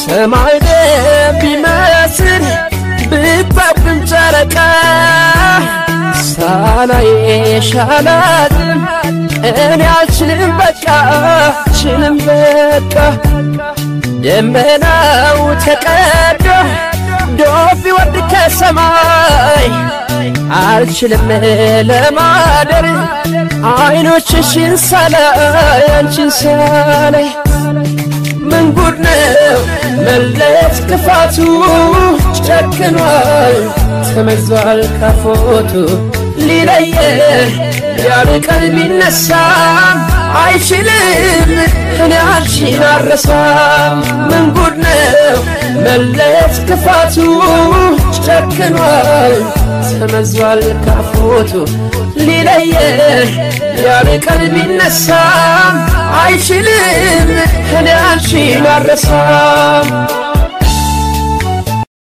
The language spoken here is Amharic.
ሰማይ ደም ቢመስል ብታብም ጨረቃ ሳላይሽ አላድርም እኔ አልችልም በቃ አልችልም በቃ ደመናው ተቀዶ ዶፍ ቢወርድ ከሰማይ አልችልም ለማደር አይኖችሽን ሳላይ አንቺን ሳላይ ምን ጉድ ነው መለየት ክፋቱ ጨክኗል ተመዟል ካፎቱ ሊለየን ያርቀን ቢነሳም አይችልም እኔ አንቺን አረሳም ምን ጉድ ነው መለየት ክፋቱ ጨክኗል ተመዟል ካፎቱ ሊለየን ያርቀን ቢነሳም አይችልም እኔ አንቺን አረሳም